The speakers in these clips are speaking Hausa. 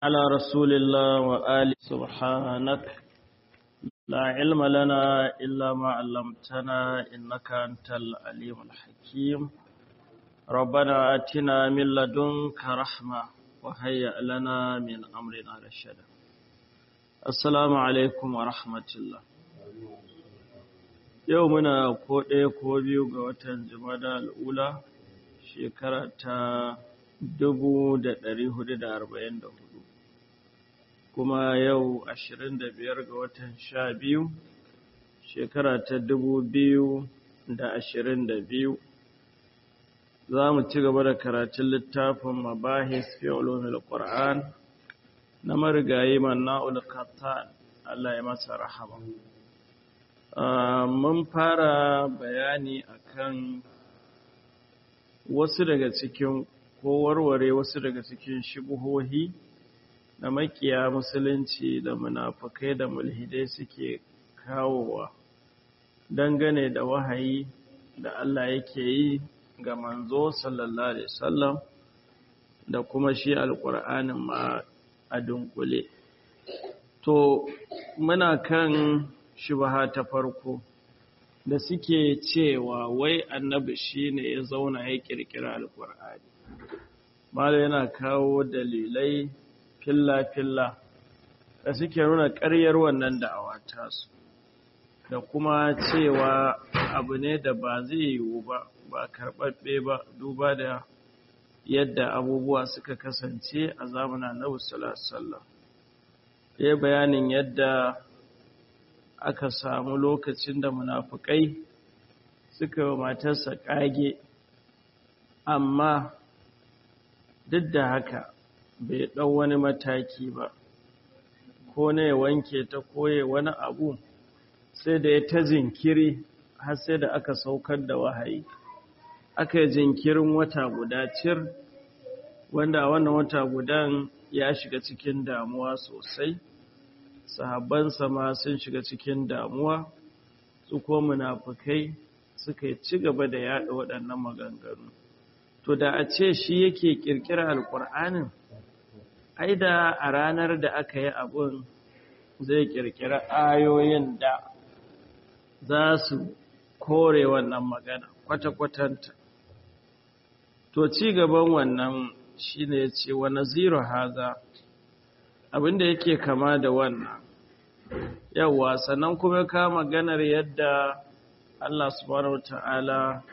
على رسول الله وآله سبحانك لا علم لنا إلا ما علمتنا إنك أنت العليم الحكيم ربنا آتنا من لدنك رحمة وهيئ لنا من أمرنا رشدا السلام عليكم ورحمة الله yau muna ko ɗaya ko biyu ga watan jumada al'ula shekara ta dubu da ɗari hudu da arba'in da hudu kuma yau ashirin da biyar ga watan sha biyu shekara ta dubu biyu da ashirin da biyu za mu ci gaba da karatun littafin mabahis fi ulumil qur'an na marigayi manna'ul qattan Allah ya masa rahama mun fara bayani akan wasu daga cikin ko warware wasu daga cikin shubuhohi na makiya musulunci da munafukai da mulhidai suke kawowa dangane da wahayi da Allah yake yi ga manzo sallallahu alaihi wasallam da kuma shi alkur'anin ma a dunkule to muna kan shubha ta farko da suke cewa wai annabi shine ya zauna ya kirkira alkur'ani malo yana kawo dalilai filla-filla da suke nuna ƙaryar wannan da'awa tasu da kuma cewa abu ne da ba zai yiwu ba ba karɓaɓɓe ba duba da yadda abubuwa suka kasance a zamanin annabi sallallahu alaihi wasallam ya bayanin yadda aka samu lokacin da munafukai suka yi matarsa ƙage amma duk da haka bai ɗau wani mataki ba ko na ya wanke ta koye wani abu sai da ya ta jinkiri har sai da aka saukar da wahayi aka yi jinkirin wata guda cir wanda a wannan wata gudan ya shiga cikin damuwa sosai sahabbansa ma sun shiga cikin damuwa su ko munafukai suka ci gaba da yaɗa waɗannan maganganu to da a ce shi yake ƙirƙirar alƙur'anin ai da a ranar da aka yi abun zai ƙirƙira ayoyin da za su kore wannan magana kwata-kwatanta to ci gaban wannan shi ne ce wa naziru haza abinda yake kama da wannan yawwa sannan kuma ka maganar yadda Allah subhanahu wata'ala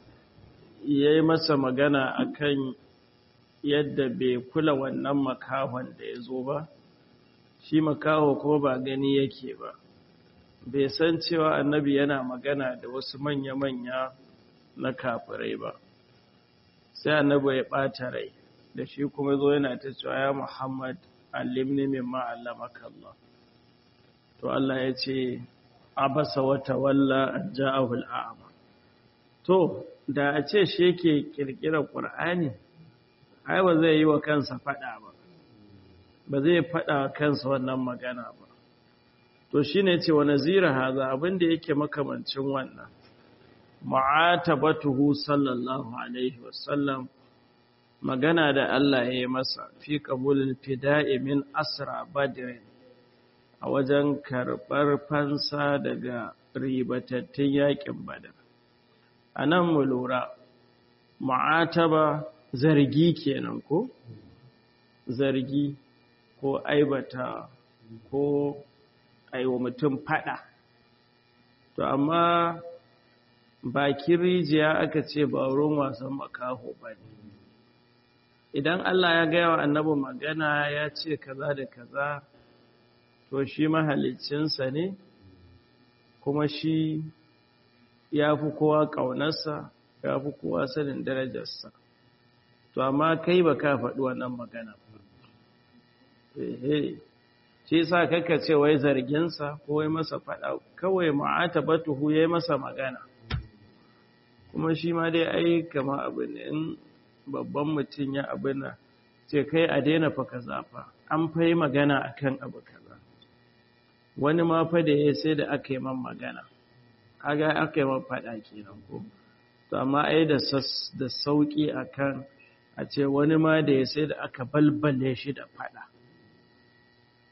ya yi masa magana akan yadda bai kula wannan makahon da ya zo ba shi makaho kuma ba gani yake ba bai san cewa annabi yana magana da wasu manya-manya na kafirai ba sai annabi ya ɓata rai da shi kuma zo yana ta cewa ya muhammad allimni mimma allamaka Allah to Allah ya ce abasa wata walla ja'ahu al'ama to da a ce shi yake kirkira qur'ani ai ba zai yi wa kansa fada ba ba zai fada kansa wannan magana ba to shine ce wa nazira haza abinda yake makamancin wannan ma'atabatuhu sallallahu alaihi wasallam magana da Allah ya yi masa fi qabulil fida'i min asra badrin a wajen karɓar fansa daga ribatattun yaƙin badar a nan mu lura ma'ataba zargi kenan ko zargi ko aibata ko aiwa mutum fada to amma bakin rijiya aka ce ba wurin wasan makaho ba ne idan Allah ya gaya wa annabi magana ya ce kaza da kaza to shi mahalicinsa ne kuma shi ya fi kowa ƙaunarsa ya fi kowa sanin darajarsa to amma kai ba ka faɗi wannan magana ehe shi sa kaka ce wai zarginsa ko wai masa faɗa kawai ma'ata batuhu ya yi masa magana kuma shi ma dai ai kama abin in babban mutum ya abin ce kai a daina fa kaza fa an fa yi magana akan abu kaza wani ma fa da ya sai da aka yi man magana kaga aka yi man faɗa kenan ko to amma ai da da sauki akan a ce wani ma da ya sai da aka balbale shi da faɗa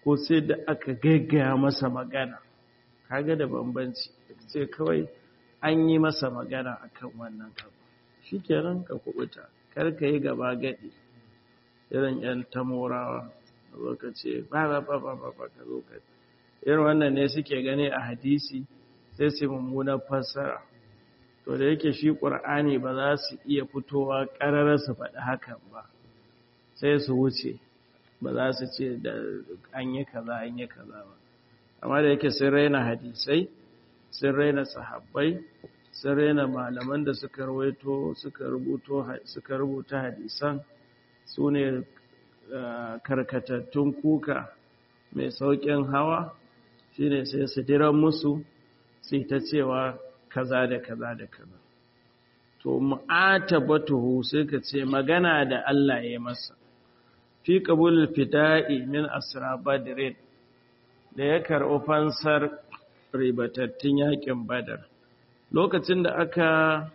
ko sai da aka gaggaya masa magana kaga da bambanci sai kawai an yi masa magana akan wannan abu shikenan ka kubuta kar ka yi gaba gadi irin yan tamorawa zo ka ce ba ba ba ba ba ba ka zo ka irin wannan ne suke gani a hadisi sai su mummunar fassara to da yake shi ƙur'ani ba za su iya fitowa ƙararar su faɗi hakan ba sai su wuce ba za su ce da an yi kaza an yi kaza ba amma da yake sun raina hadisai sun raina sahabbai sun raina malaman da suka rawaito suka rubuto suka rubuta hadisan su ne karkatattun kuka mai sauƙin hawa shine sai su diran musu sai ta cewa kaza da kaza da kaza to mu'atabatuhu sai ka ce magana da Allah ya masa fi qabul fida'i min asra badrin da ya karɓi fansar ribatattun yakin badar lokacin da aka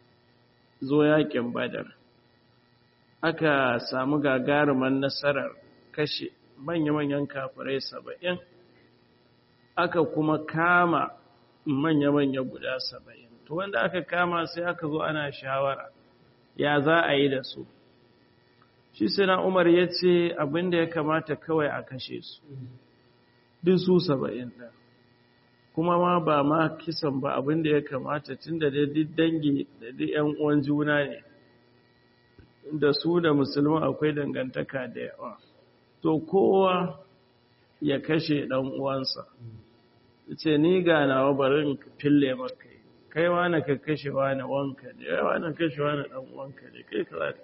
zo yakin badar aka samu gagaruman nasarar kashe manya-manyan kafirai saba'in aka kuma kama manya-manya guda saba'in to wanda aka kama sai aka zo ana shawara ya za a yi da su shi suna umar ya ce abinda ya kamata kawai a kashe su duk su saba'in ɗin kuma ma ba ma kisan ba abinda ya kamata tun da duk dangi da duk yan uwan juna ne da su da musulman akwai dangantaka da yawa to kowa ya kashe ɗan uwansa ce ni ga nawa barin fille maka kai wani ka kashe wani wanka ne kai wani kashe wani dan wanka ne kai kaza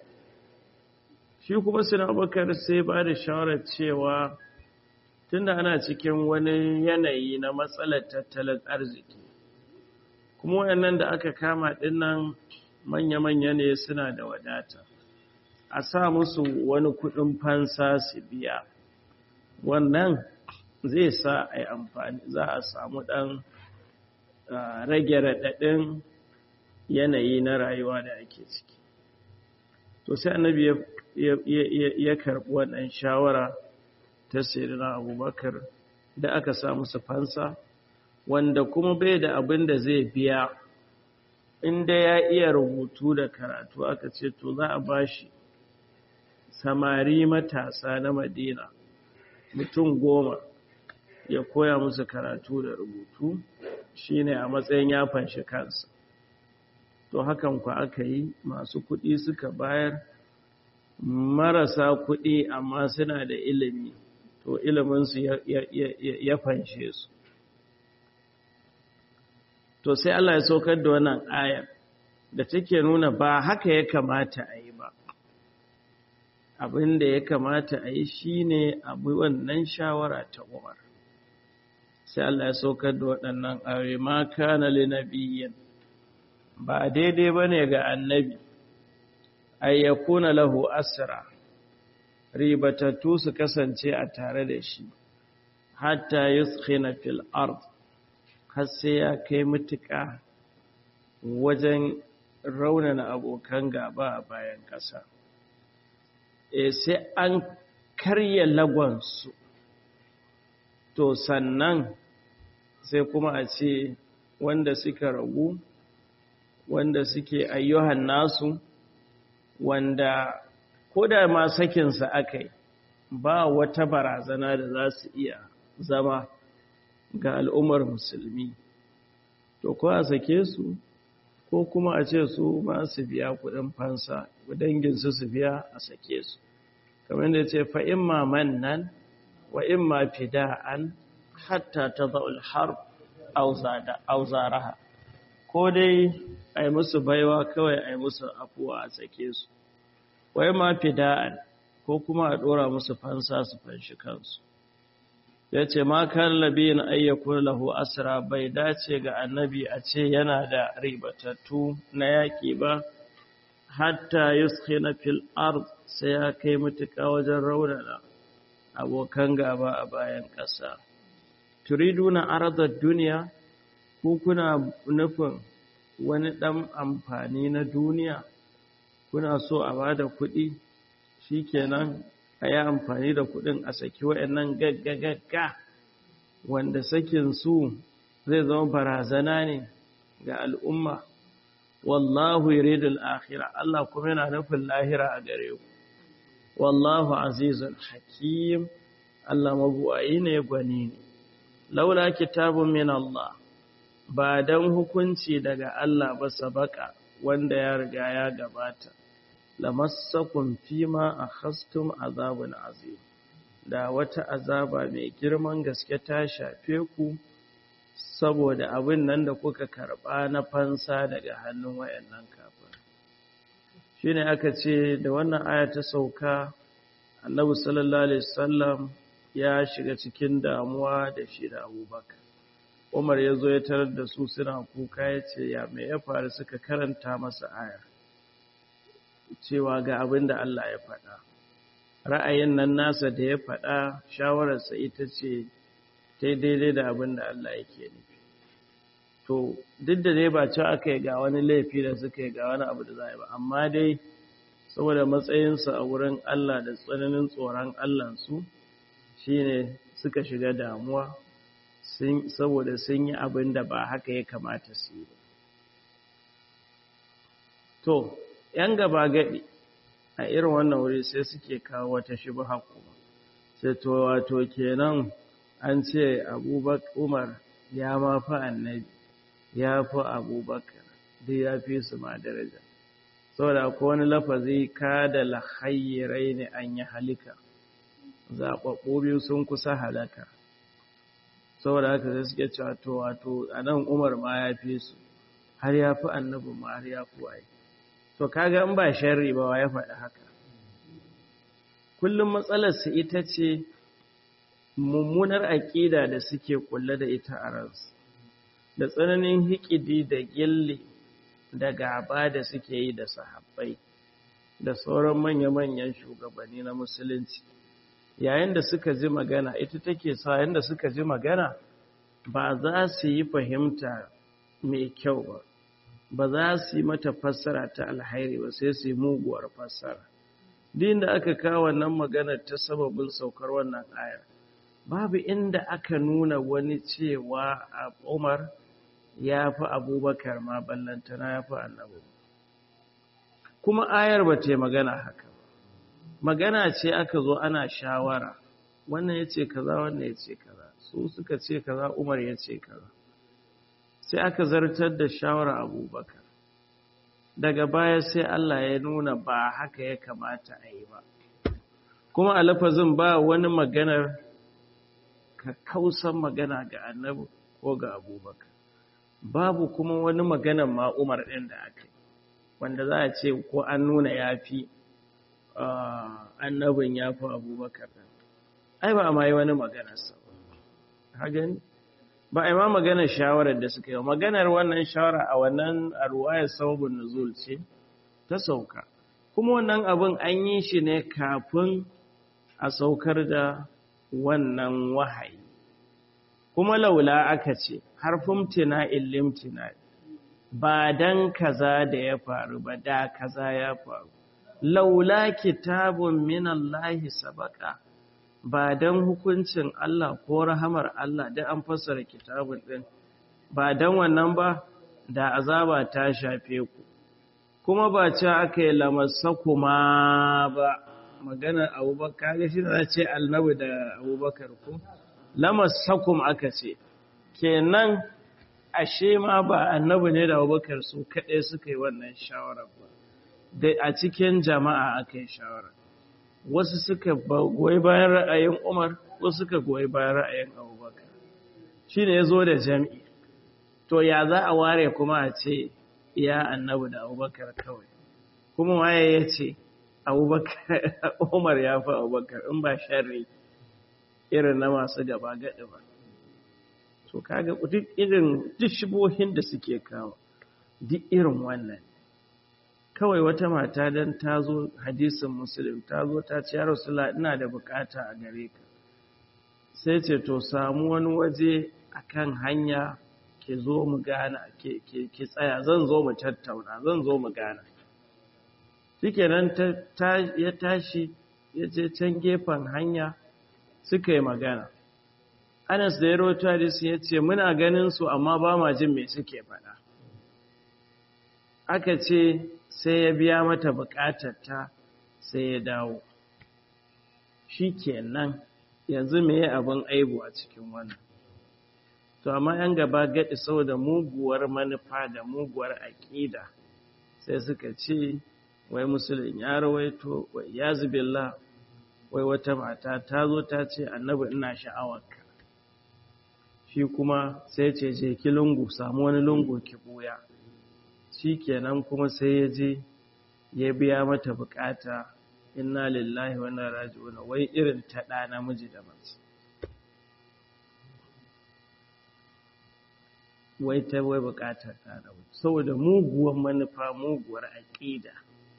shi kuma suna bakar sai ba da shawarar cewa tunda ana cikin wani yanayi na matsalar tattalin arziki kuma wayannan da aka kama dinnan manya-manya ne suna da wadata a sa musu wani kudin fansa su biya wannan zai sa a yi amfani za a samu ɗan rage raɗaɗin yanayi na rayuwa da ake ciki to sai annabi ya karɓi wannan shawara ta sirina abubakar da aka sa musu fansa wanda kuma bai da abin da zai biya inda ya iya rubutu da karatu aka ce to za a bashi samari matasa na madina mutum goma ya koya musu karatu da rubutu shine a matsayin ya fanshi kansa to hakan ku aka yi masu kuɗi suka bayar marasa kuɗi amma suna da ilimi to iliminsu ya fanshe su to sai Allah ya saukar da wannan ayar da take nuna ba haka ya kamata a yi ba abin da ya kamata a yi shine abu wannan shawara ta Umar sai Allah ya saukar da waɗannan ayoyi ma kana li nabiyyin ba daidai bane ga annabi ay yakuna lahu asra ribatattu su kasance a tare da shi hatta yuskhina fil ard har sai ya kai mutuka wajen raunana abokan gaba a bayan ƙasa e sai an karya lagonsu to sannan sai kuma a ce wanda suka ragu wanda suke ayyuhan nasu wanda ko da ma sakinsa aka yi ba wata barazana da za su iya zama ga al'ummar musulmi to ko a sake su ko kuma a ce su ma su biya kudin fansa danginsu su biya a sake su kamar da ce fa'in maman nan wa in ma fida'an hatta ta za'ul har auzaraha ko dai a yi musu baiwa kawai a yi musu afuwa a sake su wa in ma fida'an ko kuma a ɗora musu fansa su fanshi kansu ya ce ma kan labiyin ayyakun lahu asira bai dace ga annabi a ce yana da ribatattu na yaƙi ba hatta yuskina fil ard sai ya kai mutuka wajen raunana abokan gaba a bayan ƙasa turiduna arzar duniya ko kuna nufin wani ɗan amfani na duniya kuna so a bada kuɗi shikenan a yi amfani da kuɗin a saki waɗannan gaggagagga wanda sakin su zai zama barazana ne ga al'umma wallahu yuridul akhirah Allah kuma yana nufin lahira a gare ku wallahu azizun hakim Allah mabuwayi ne gwani ne laula kitabun min Allah ba dan hukunci daga Allah ba sabaka wanda ya riga ya gabata lamassakum fima akhastum azabun azim da wata azaba mai girman gaske ta shafe ku saboda abin nan da kuka karba na fansa daga hannun wayannan kafir shine aka ce da wannan aya ta sauka Annabi sallallahu alaihi wasallam ya shiga cikin damuwa da shi da Abubakar Umar ya zo ya tarar da su suna kuka ya ce ya me ya faru suka karanta masa aya cewa ga abin da Allah ya faɗa ra'ayin nan nasa da ya faɗa shawararsa ita ce ta daidai da abin da Allah yake nufi to duk da dai ba ci aka yi ga wani laifi da suka yi ga wani abu da za a yi ba amma dai saboda matsayinsa a wurin Allah da tsananin tsoron Allahnsu shi ne suka shiga damuwa saboda sun yi abin da ba haka ya kamata su yi to ‘yan gaba gaɗi a irin wannan wuri sai suke kawo wata shi ba kuma sai to wato kenan an ce abubakar umar ya ma fi annabi ya fi abubakar duk ya fi su ma daraja saboda ko wani lafazi ka da lahayyirai ne an yi halika zaɓaɓɓu biyu sun kusa halaka saboda haka sai suke cewa to wato a nan umar ma ya fi su har ya fi annabin ma har ya fi waye to kaga in ba sharri ba ya faɗi haka kullum matsalarsu ita ce mummunar aƙida da suke kulle da ita a ransu da tsananin hikidi da gilli da gaba da suke yi da sahabbai da sauran manya-manyan shugabanni na musulunci yayin da suka ji magana ita take sa yayin da suka ji magana ba za su yi fahimta mai kyau ba ba za su yi mata fassara ta alhairi ba sai su yi muguwar fassara din da aka kawo wannan maganar ta sababin saukar wannan ayar babu inda aka nuna wani cewa a umar ya fi abubakar ma ballantana ya fi annabu kuma ayar ba ta magana haka ba magana ce aka zo ana shawara wannan ya ce kaza wannan ya ce kaza su suka ce kaza umar ya ce kaza sai aka zartar da shawara abubakar daga baya sai Allah ya nuna ba haka ya kamata a yi ba kuma a lafazin ba wani maganar ka kausan magana ga annabi ko ga abubakar babu kuma wani maganar ma umar ɗin da aka yi wanda za a ce ko an nuna ya fi annabin ya fi abubakar ai ba a ma yi wani maganarsa ba ba a yi ma maganar shawarar da suka yi maganar wannan shawara a wannan arwayar sababin nuzul ce ta sauka kuma wannan abin an yi shi ne kafin a saukar da wannan wahayi kuma laula aka ce harfin tina illimtina ba dan kaza da ya faru ba da kaza ya faru laula kitabun minallahi sabaka ba don hukuncin Allah ko rahamar Allah da an fassara kitabun ɗin ba don wannan ba da azaba ta shafe ku kuma ba ce aka yi lamasa kuma ba maganar abubakar ga shi da ce annabi da abubakar ku lamasa kuma aka ce kenan ashe ma ba annabi ne da abubakar su kaɗai suka yi wannan shawarar ba da a cikin jama'a aka yi shawarar wasu suka goyi bayan ra'ayin Umar wasu suka goyi bayan ra'ayin Abubakar shine yazo da jami'i to ya za a ware kuma a ce ya annabi da Abubakar kawai kuma waye yace Abubakar Umar ya fi Abubakar in ba sharri irin na masu gaba gadi ba to kaga duk irin duk shibohin da suke kawo duk irin wannan kawai wata mata don ta zo hadisin musulun ta zo ta ce ya rasula ina da bukata a gare ka sai ce to samu wani waje akan hanya ke zo mu gana ke tsaya zan zo mu tattauna zan zo mu gana shikenan ta ya tashi ya je can gefen hanya suka yi magana anas da ya roto hadisi ya ce muna ganin su amma ba ma jin me suke faɗa aka ce sai ya biya mata ta sai ya dawo shi kenan yanzu me abin aibu a cikin wannan to amma yan gaba gaɗi saboda muguwar manufa da muguwar aƙida sai suka ce wai musulun ya rawaito wai ya zubilla wai wata mata ta zo ta ce annabi ina sha'awarka shi kuma sai ce je ki lungu samu wani lungu ki buya shi kenan kuma sai ya je ya biya mata bukata inna lillahi wa inna raji'un wai irin ta da namiji da mace wai ta wai bukatar ta da saboda muguwar manufa muguwar aqida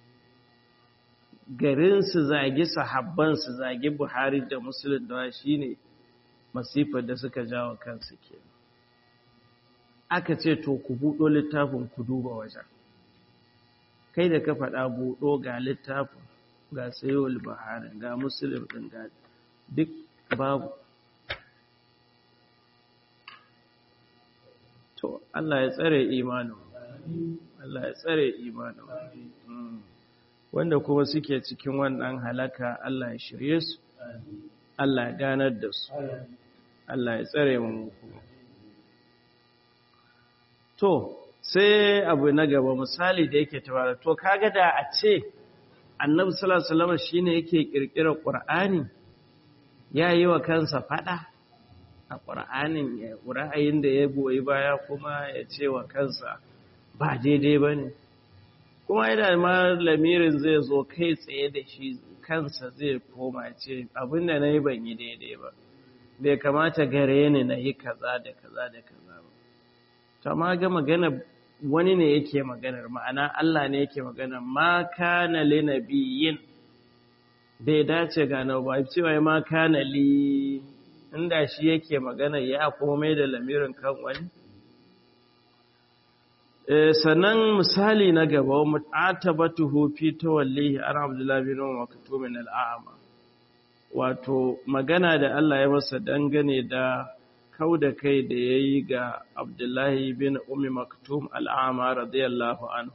garin su zagi sahabban su zagi Buhari da Muslim da shine masifar da suka jawo kansu kenan aka ce to ku buɗo littafin ku duba wajen kai da ka faɗa buɗo ga littafin ga sayowar baharin ga musulun ɗin ga duk babu to Allah ya tsare imanin Allah ya tsare imanin wanda kuma suke cikin wannan halaka Allah ya shirye su Allah ya ganar da su Allah ya tsare mu kuma to sai abu na gaba misali da yake tabara to kaga da a ce annabi sallallahu alaihi wasallam shine yake kirkirar qur'ani yayi wa kansa fada a qur'anin ya ra'ayin da ya goyi baya kuma ya ce wa kansa ba daidai bane kuma idan ma lamirin zai zo kai tsaye da shi kansa zai koma ce abin da nayi ban yi daidai ba bai kamata gare ni na yi kaza da kaza da kaza ba ta ma ga magana wani ne yake maganar ma'ana Allah ne yake maganar ma kana li nabiyyin bai dace ga na ba cewa ma kana li inda shi yake magana ya komai da lamirin kan wani sannan misali na gaba mu'atabatuhu fi tawallihi an abdullahi bin maktum min al'ama wato magana da Allah ya masa dangane da kau da kai da ya yi ga abdullahi bin umi maktum al'ama radiyallahu anhu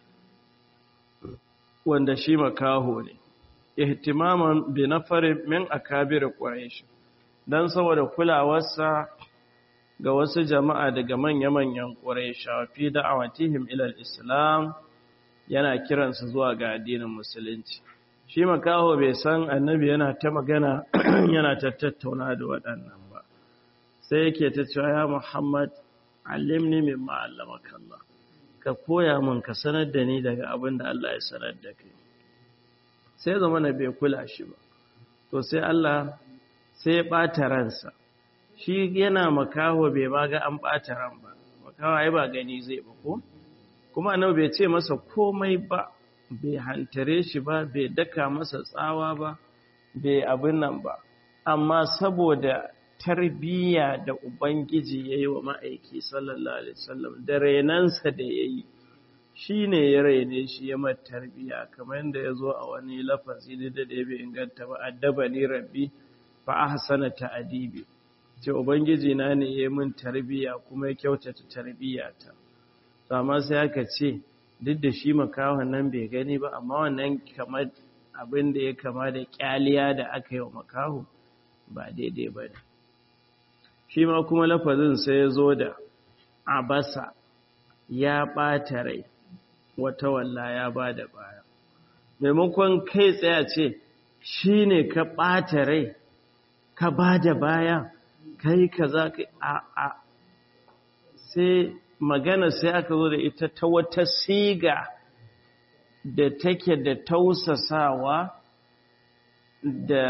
wanda shi makaho ne ihtimaman bi nafarin min akabir quraish dan saboda kulawarsa ga wasu jama'a daga manya-manyan quraisha fi da'awatihim ila islam yana kiransu zuwa ga addinin musulunci shi makaho bai san annabi yana ta magana yana ta tattauna da waɗannan ba sai yake ta cewa ya Muhammad allimni mimma allamaka Allah ka koya min ka sanar da ni daga abin da Allah ya sanar da kai sai zama na bai kula shi ba to sai Allah sai ya ɓata ransa shi yana makaho bai ma ga an ɓata ran ba makaho ai ba gani zai ba ko kuma annabi bai ce masa komai ba bai hantare shi ba bai daka masa tsawa ba bai abin nan ba amma saboda tarbiyya da Ubangiji ya yi wa ma'aiki sallallahu Alaihi wasallam da renansa da ya yi shi ne ya rene shi ya mata tarbiyya kamar yadda ya zo a wani lafazi da da ya bai inganta ba addaba ni rabbi fa ahsana ta'dibi ce Ubangiji na ne ya min tarbiyya kuma ya kyautata tarbiyyata to amma sai aka ce duk da shi makahon nan bai gani ba amma wannan kamar abin da ya kama da kyaliya da aka yi wa makaho ba daidai ba ne shi ma kuma lafazin sai ya zo da abasa ya ɓata rai wata walla ya ba da baya maimakon kai tsaya ce shi ne ka ɓata rai ka ba da baya kai ka za ka a a sai magana sai aka zo da ita ta wata siga da take da tausasawa da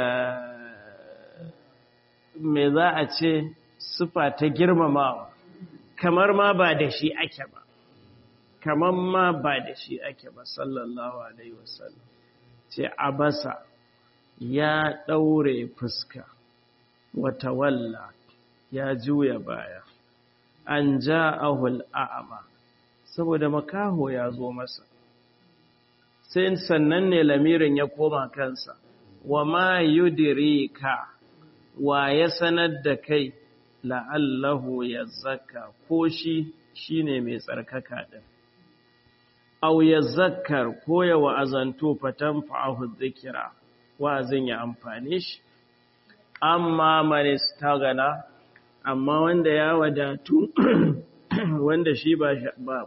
me za a ce sufa ta girmamawa kamar ma ba da shi ake ba kamar ma ba da shi ake ba sallallahu alaihi wasallam ce abasa ya ɗaure fuska wata walla ya juya baya an ja ahul a'ama saboda makaho ya zo masa sai sannan ne lamirin ya koma kansa wa ma yudirika wa ya sanar da kai la'allahu ya zaka ko shi shine mai tsarkaka din aw ya zakkar ko ya wa'azanto fatan fa'ahu dhikra wa'azin ya amfane shi amma man istagana amma wanda ya wadatu wanda shi ba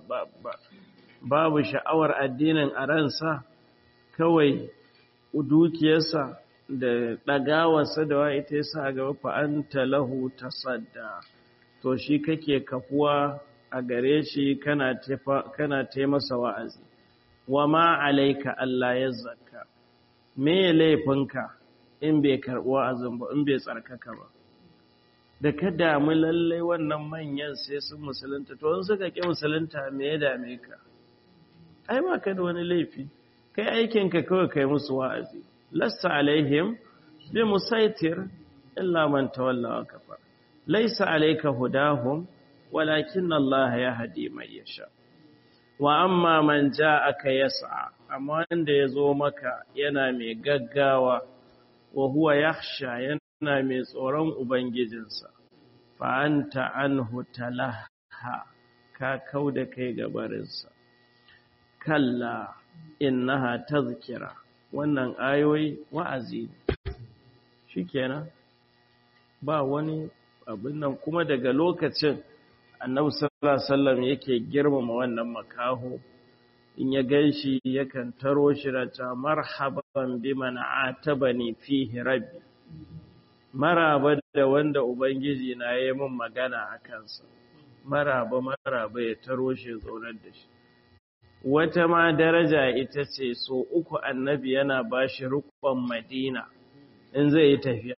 babu sha'awar addinin a ransa kawai dukiyarsa da ɗagawarsa da wa ita yasa a gaba fa'anta lahu ta sadda to shi kake kafuwa a gare shi kana taimasa wa'azi wa ma alaika Allah ya zakka me laifinka in bai karɓi wa'azin ba in bai tsarkaka ba da ka damu lallai wannan manyan sai sun musulunta to in suka ƙi musulunta me ya dame ka ai ba ka da wani laifi kai aikinka kawai kai musu wa'azi lasta alaihim bi musaitir illa man tawalla wa kafar laysa alayka hudahum walakin Allah yahdi man yasha wa amma man ja'aka yas'a amma wanda yazo maka yana mai gaggawa wa huwa yakhsha yana mai tsoron ubangijinsa fa anta anhu talaha ka kauda kai gabarinsa kalla innaha tazkira wannan ayoyi wa'azi shikenan ba wani abin nan kuma daga lokacin annabi sallallahu alaihi wasallam yake girmama wannan makaho in ya ganshi yakan taro shi da ta marhaban biman atabani fihi rabbi maraba da wanda ubangiji na yi min magana a kansa maraba maraba ya taro shi zaunar da shi wata ma daraja ita ce so uku annabi yana ba shi rukun madina in zai yi tafiya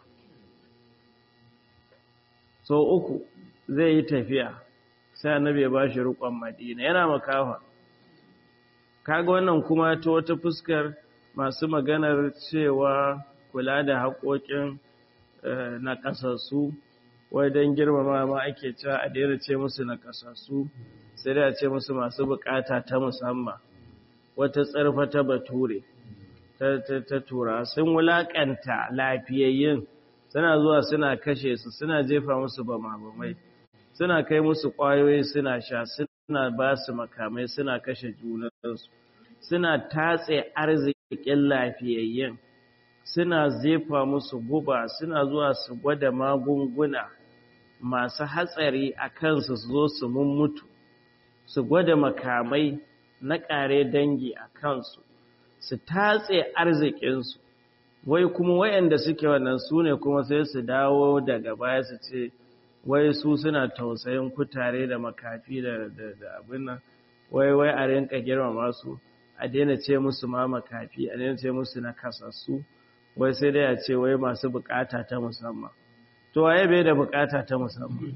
so uku zai yi tafiya sai annabi ya ba shi rukun madina yana makawa kaga wannan kuma ta wata fuskar masu maganar cewa kula da haƙoƙin na ƙasassu wai don girmama ma ake cewa a daina ce musu na ƙasassu sai da ce musu masu bukata ta musamman wata tsarfa ta bature ta tura sun wulakanta lafiyayyin suna zuwa suna kashe su suna jefa musu bamabamai suna kai musu kwayoyi suna sha suna ba su makamai suna kashe junansu suna tatse arzikin lafiyayyin suna zefa musu guba suna zuwa su gwada magunguna masu hatsari a kansu su zo su mummutu su gwada makamai na ƙare dangi a kansu su tatse arzikinsu wai kuma wayanda suke wannan su ne kuma sai su dawo daga baya su ce wai su suna tausayin kutare da makafi da abin nan wai wai a rinka girmama su a daina ce musu ma makafi a daina ce musu na kasassu wai sai dai a ce wai masu bukata ta musamman to waye bai da bukata ta musamman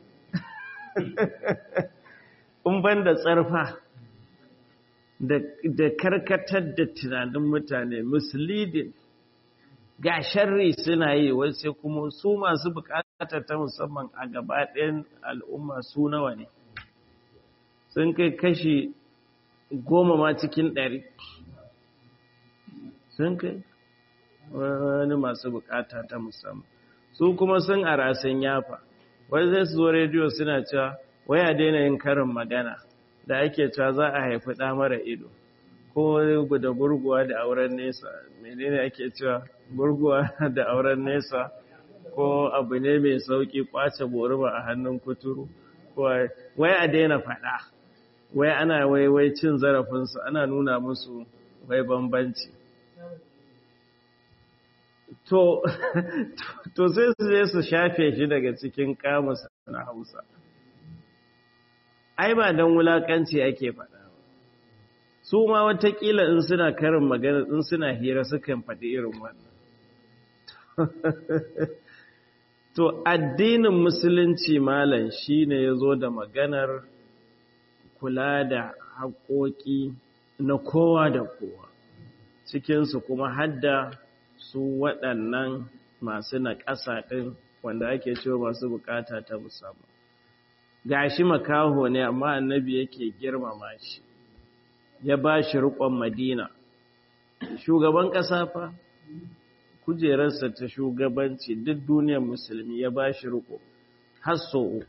in ban da tsarfa da karkatar da tunanin mutane misleading ga sharri suna yi wai sai kuma su masu bukata ta musamman a gaba ɗayan al'umma su nawa ne sun kai kashi goma ma cikin ɗari sun kai wani masu bukata ta musamman su kuma sun arasin yafa wai zai su zo rediyo suna cewa waya daina yin karin magana da ake cewa za a haifi ɗa mara ido ko da gurguwa da auren nesa menene ake cewa gurguwa da auren nesa ko abu ne mai sauki kwace boruma a hannun kuturu wai a daina faɗa wai ana wai wai cin zarafinsu ana nuna musu wai bambanci to to sai su je su shafe shi daga cikin kamus na hausa ai ba don wulakanci ake faɗa ba su ma watakila in suna karin magana in suna hira sukan faɗi irin wannan to addinin musulunci malam shine ya zo da maganar kula da haƙoƙi na kowa da kowa cikinsu kuma hadda su waɗannan masu naƙasa ɗin wanda ake cewa masu bukata ta musamman gashi makaho ne amma annabi yake girmama shi ya ba shi riƙon madina shugaban ƙasa fa kujerarsa ta shugabanci duk duniyar musulmi ya ba shi riko har so uku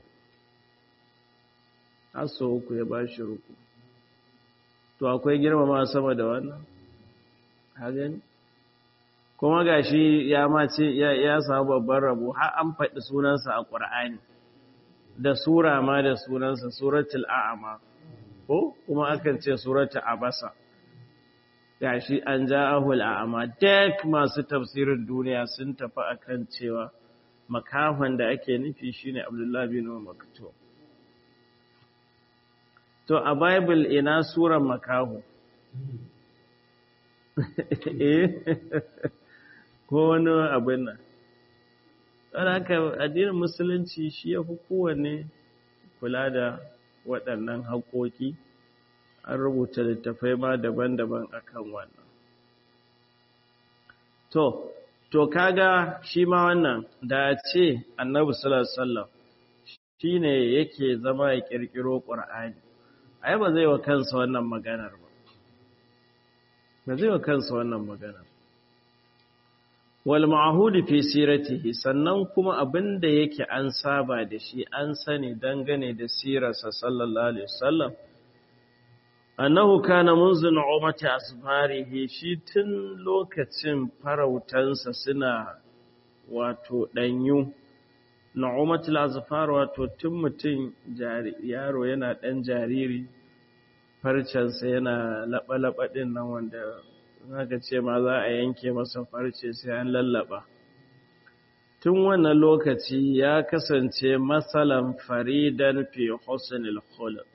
har so uku ya ba shi riko to akwai girmama sama da wannan hagan kuma gashi ya mace ya samu babban rabo har an faɗi sunansa a ƙur'ani da sura ma da sunansa suratul a'ama ko kuma akan ce suratul abasa gashi an ja'ahul a'ama duk masu tafsirin duniya sun tafi akan cewa makahon da ake nufi shine Abdullah bin Maktum to a bible ina suran makaho eh ko wani abin nan don haka addinin musulunci shi ya fi kowanne kula da waɗannan haƙoƙi an rubuta littafai ma daban-daban akan wannan to to kaga shi ma wannan da ce annabi sallallahu alaihi wasallam shine yake zama ya kirkiro qur'ani ai ba zai wa kansa wannan maganar ba ba zai wa kansa wannan maganar wal ma'hudi fi siratihi sannan kuma abinda yake an saba da shi an sani dangane da sirarsa sallallahu alaihi wasallam annahu kana munzu nu'mati asbarihi shi tun lokacin farautansa suna wato danyu nu'matul azfar wato tun mutum yaro yana dan jariri farcensa yana laba-laba din nan wanda zaka ce ma za a yanke masa farce sai an lallaba tun wannan lokaci ya kasance masalan faridan fi husnil khuluq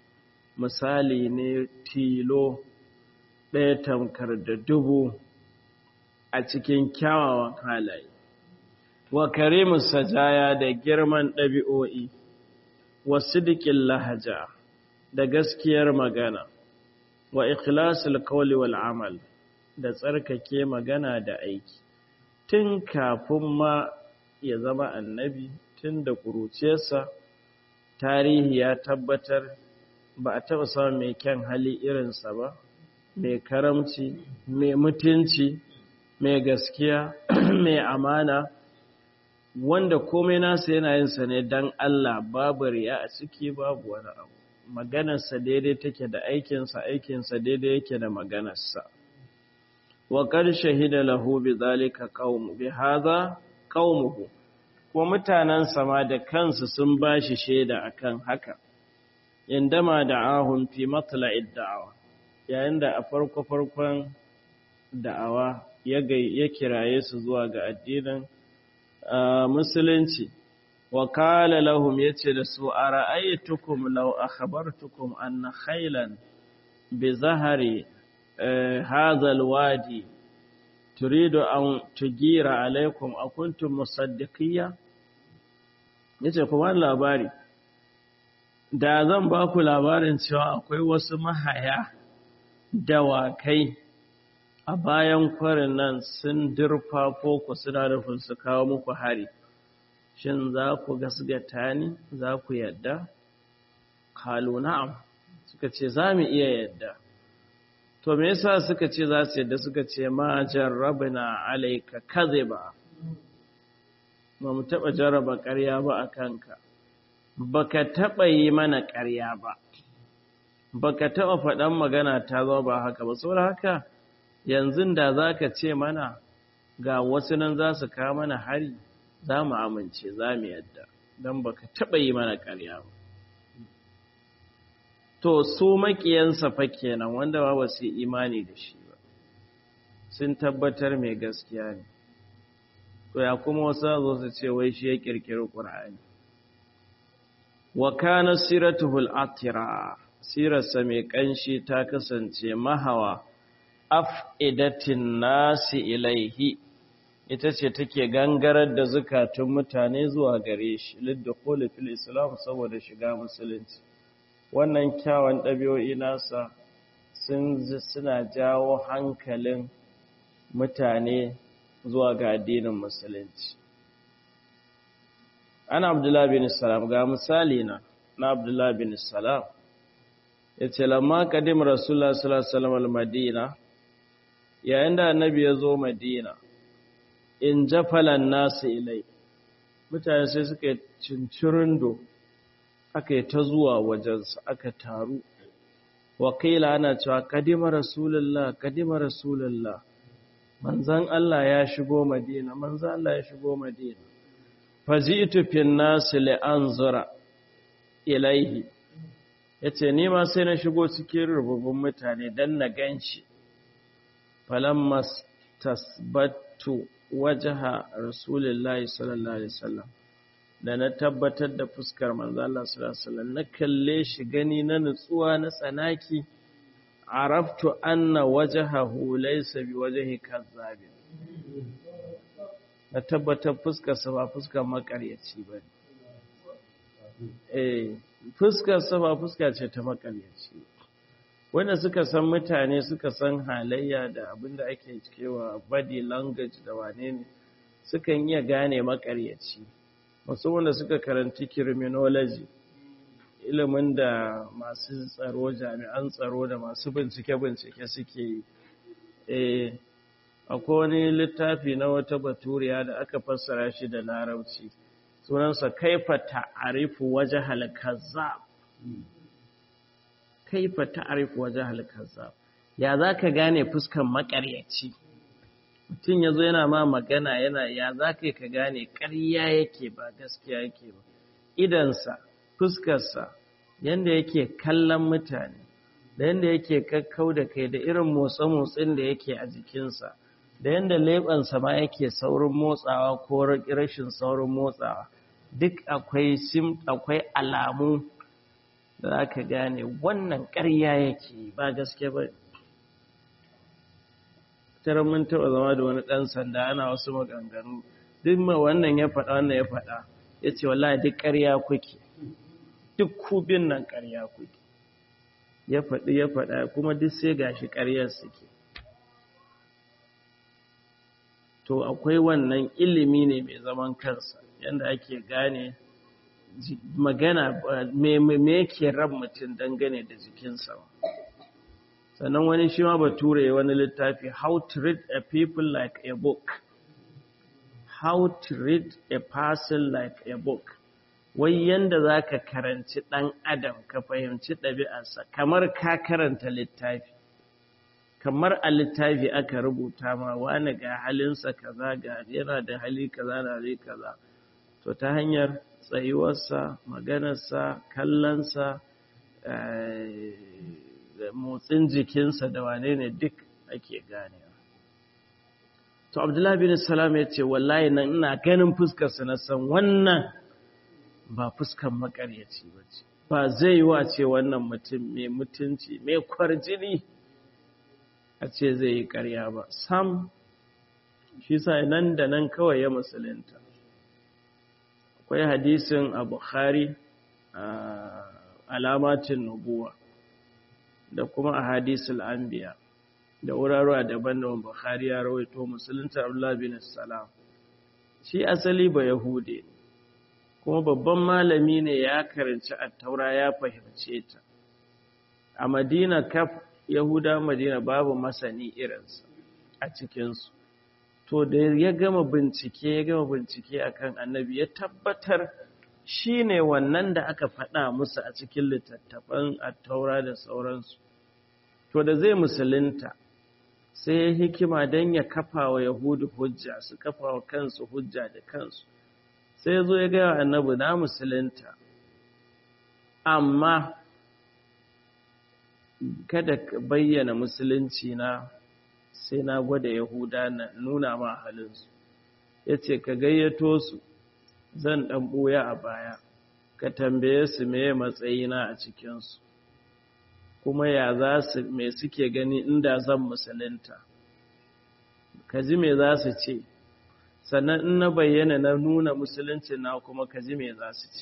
misali ne tilo ɗaya tamkar da dubu a cikin kyawawan halaye wa karimu sajaya da girman ɗabi'o'i wa sidikin lahaja da gaskiyar magana wa ikhlasul qawli wal amal da tsarkake magana da aiki tun kafin ma ya zama annabi tun da ƙuruciyarsa tarihi ya tabbatar ba a taɓa samun mai kyan hali irinsa ba mai karamci mai mutunci mai gaskiya mai amana wanda komai nasa yana yinsa ne don Allah babu riya a ciki babu wani abu maganarsa daidai take da aikinsa aikinsa daidai yake da maganarsa wa qad shahida lahu bi zalika qaumu bi hadha qaumuhu ko mutanen sama da kansu sun bashi shaida akan haka indama da'ahum fi matla'id da'awa yayin da a farko farkon da'awa ya ya kiraye su zuwa ga addinin musulunci wa kala lahum yace da su ara'aytukum law akhbartukum anna khaylan bi zahari hadha alwadi turidu an tugira alaikum akuntum musaddiqiyya yace kuma labari da zan ba ku labarin cewa akwai wasu mahaya dawakai a bayan kwarin nan sun dirfafo ku suna nufin su kawo muku hari shin za ku gasgata ni za ku yadda kalu na'am suka ce za mu iya yadda to me yasa suka ce za su yadda suka ce ma jarrabna alayka kadhiba ba mu taba jarraba ƙarya ba a kanka baka taba yi mana ƙarya ba baka taba faɗan magana ta zo ba haka ba saboda haka yanzu da zaka ce mana ga wasu nan za su kawo mana hari za mu amince za mu yadda don baka taba yi mana ƙarya ba to su makiyansa fa kenan wanda ba su imani da shi ba sun tabbatar mai gaskiya ne to ya kuma wasu zo su ce wai shi ya kirkiri qur'ani wa kana siratuhul atira sirarsa mai kanshi ta kasance mahawa af'idatin nasi ilaihi ita ce take gangarar da zukatun mutane zuwa gare shi lidda fil islam saboda shiga musulunci wannan kyawun ɗabi'o'i nasa suna jawo hankalin mutane zuwa ga addinin musulunci ana abdullahi bin salam ga misali na na abdullahi bin salam ya ce lamma kadim rasulullah sallallahu alaihi madina yayin da annabi ya zo madina in jafalan nasu ilai mutane sai suka cincirindo aka yi ta zuwa wajensa aka taru wakila ana cewa kadima rasulullah kadima rasulullah manzan Allah ya shigo madina manzan Allah ya shigo madina faji'tu fin nas li anzura ilaihi yace ni ma sai na shigo cikin rububun mutane dan na ganshi falamma tasbattu wajha rasulullahi sallallahu alaihi wasallam da na tabbatar da fuskar manzo Allah sallallahu alaihi wasallam na kalle shi gani na nutsuwa na tsanaki araftu anna wajhahu laysa biwajhi kazzabin na tabbatar fuskar sa ba fuskar makaryaci bane eh fuskar sa ba fuska ce ta makaryaci wanda suka san mutane suka san halayya da abinda ake cewa body language da wane ne sukan iya gane makaryaci wasu wanda suka karanci criminology ilimin da masu tsaro jami'an tsaro da masu bincike-bincike suke yi eh akwai wani littafi na wata baturiya da aka fassara shi da larabci sunansa kaifa ta'arifu wajhal kazzab kaifa ta'arifu wajhal kazzab ya zaka gane fuskan makaryaci mutum yazo yana ma magana yana ya zaka ka gane ƙarya yake ba gaskiya yake ba idansa fuskarsa yanda yake kallon mutane da yanda yake kakkau da kai da irin motsa-motsin da yake a jikinsa da yanda leɓensa ma yake saurin motsawa ko rashin saurin motsawa duk akwai sim akwai alamu da za ka gane wannan ƙarya yake ba gaske ba tarar mun taɓa zama da wani ɗan sanda ana wasu maganganu duk ma wannan ya faɗa wannan ya faɗa ya ce wallahi duk ƙarya kuke duk kubin nan ƙarya kuke ya faɗi ya faɗa kuma duk sai gashi ƙaryar suke to akwai wannan ilimi ne mai zaman kansa yadda ake gane magana me yake ran mutum dangane da jikinsa sannan wani shi ma bature wani littafi how to read a people like a book how to read a person like a book wai yanda za ka karanci ɗan adam ka fahimci ɗabi'arsa kamar ka karanta littafi kamar a littafi aka rubuta ma wani ga halinsa kaza ga yana da hali kaza da hali kaza to ta hanyar tsayuwarsa maganarsa kallonsa motsin jikinsa da wane ne duk ake ganewa to abdullahi bin salam ya ce wallahi nan ina ganin fuskarsa na san wannan ba fuskan makaryaci ba ce ba zai yi wa ce wannan mutum mai mutunci mai kwarjini a ce zai yi karya ba sam shi sa nan da nan kawai ya musulunta akwai hadisin a bukhari alamatin nubuwa da kuma a hadisul anbiya da wurarwa daban-daban bukhari ya rawaito musulunta abdullah bin salam shi asali ba yahude ne kuma babban malami ne ya karanci attaura ya fahimce ta a madina kaf yahuda madina babu masani irinsa a cikinsu to da ya gama bincike ya gama bincike akan annabi ya tabbatar shi ne wannan da aka faɗa musu a cikin littattafan attaura da sauransu to da zai musulunta sai ya hikima don ya kafa wa yahudu hujja su kafa wa kansu hujja da kansu sai ya zo ya gaya annabi na musulunta amma kada ka bayyana musulunci na sai na gwada yahuda na nuna ma halinsu ya ce ka gayyato su zan ɗan ɓoya a baya ka tambaye su meye matsayina a cikinsu kuma ya za su me suke gani inda zan musulunta ka ji me za su ce sannan in na bayyana na nuna musulunci na kuma ka ji me za su ce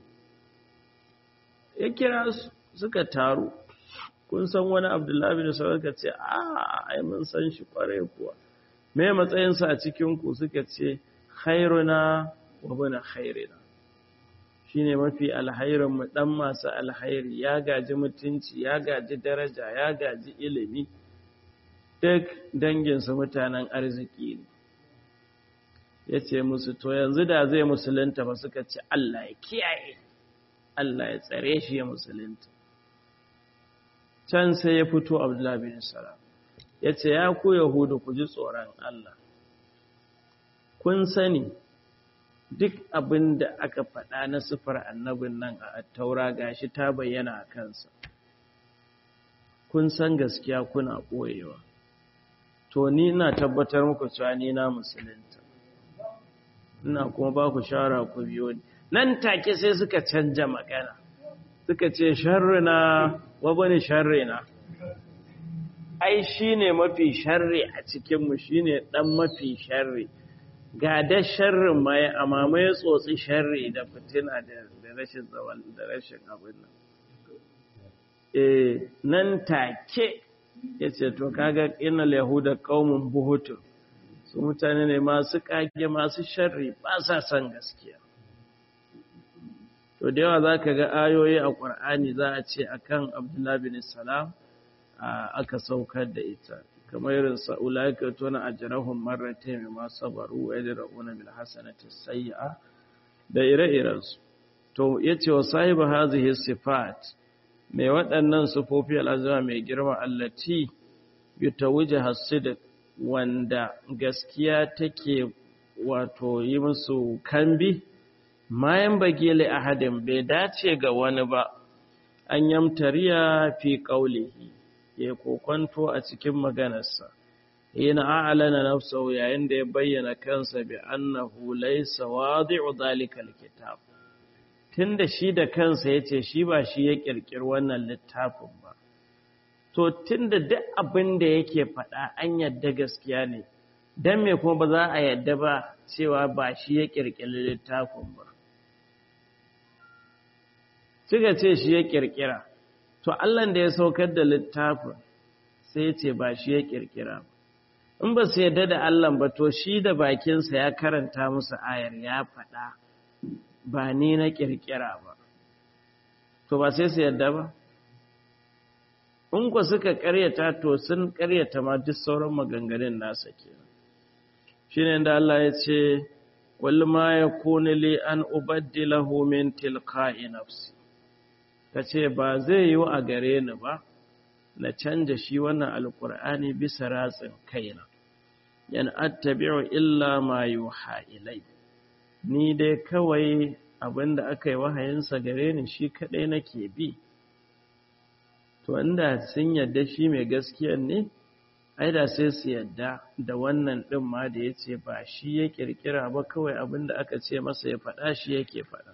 ya kira su suka taru kun san wani abdullahi da sauran ce a ai mun san shi kwarai kuwa me matsayinsa a cikinku suka ce khairuna wa bana khairina shine mafi alhairin mu dan masu alhairi ya gaji mutunci ya gaji daraja ya gaji ilimi duk danginsu mutanen arziki ne ya ce musu to yanzu da zai musulunta ba suka ce Allah ya kiyaye Allah ya tsare shi ya musulunta can sai ya fito abdullahi bin salam ya ce ya ku yahudu ku ji tsoron Allah kun sani duk abin da aka faɗa na sifar annabin nan a taura gashi ta bayyana a kansa kun san gaskiya kuna ɓoyewa to ni ina tabbatar muku cewa ni na musulunta ina kuma ba ku shawara ku biyo ni nan take sai suka canja magana suka ce sharrina wa bane sharrina ai shine mafi sharri a cikin mu shine dan mafi sharri ga da sharrin mai amma mai tsotsi sharri da fitina da rashin zawal da rashin abin nan eh nan take yace to kaga innal yahuda qaumun buhutun su mutane ne masu kage masu sharri ba sa son gaskiya to da yawa za ka ga ayoyi a ƙwar'ani za a ce a kan abdullahi bin salam aka saukar da ita kamar irin sa'ula ka tona a jirahun marrata mai masu sabaru wa yadda ra'una bil hasanati sayya da ire-irensu to ya ce wa sahiba hazihi sifat mai waɗannan sufofi al'azuma mai girma allati yutawuje hasidik wanda gaskiya take wato yi musu kambi mayan bagile ahadin bai dace ga wani ba an yamtariya fi qaulihi ya kokonto a cikin maganarsa yana a'lana nafsahu yayin da ya bayyana kansa bi annahu laysa wadi'u dhalika alkitab tunda shi da kansa yace shi ba shi ya kirkiri wannan littafin ba to tunda duk abin da yake faɗa an yadda gaskiya ne dan me kuma ba za a yadda ba cewa ba shi ya kirkiri littafin ba suka ce shi ya kirkira to Allah da ya saukar da littafin sai ya ce ba shi ya kirkira ba in ba su yadda da Allah ba to shi da bakinsa ya karanta musu ayar ya faɗa ba ni na kirkira ba to ba sai su yadda ba in ku suka karyata to sun karyata ma duk sauran maganganun nasa kenan shine da Allah ya ce wal ma yakunu li an ubaddilahu min tilqa'i nafsi kace ba zai yi a gare ni ba na canja shi wannan alqur'ani bisa ratsin kaina yan attabi'u illa ma yuha ilai ni dai kawai abinda aka yi wahayinsa gare ni shi kadai nake bi to inda sun yadda shi mai gaskiya ne ai da sai su yadda da wannan din ma da yace ba shi ya kirkira ba kawai abinda aka ce masa ya faɗa shi yake faɗa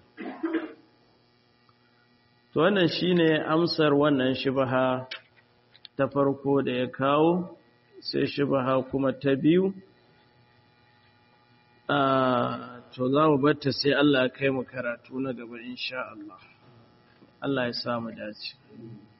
to wannan shine amsar wannan shubha ta farko da ya kawo sai shubha kuma ta biyu to za mu batta sai Allah ya kai mu karatu na gaba insha Allah Allah ya samu dace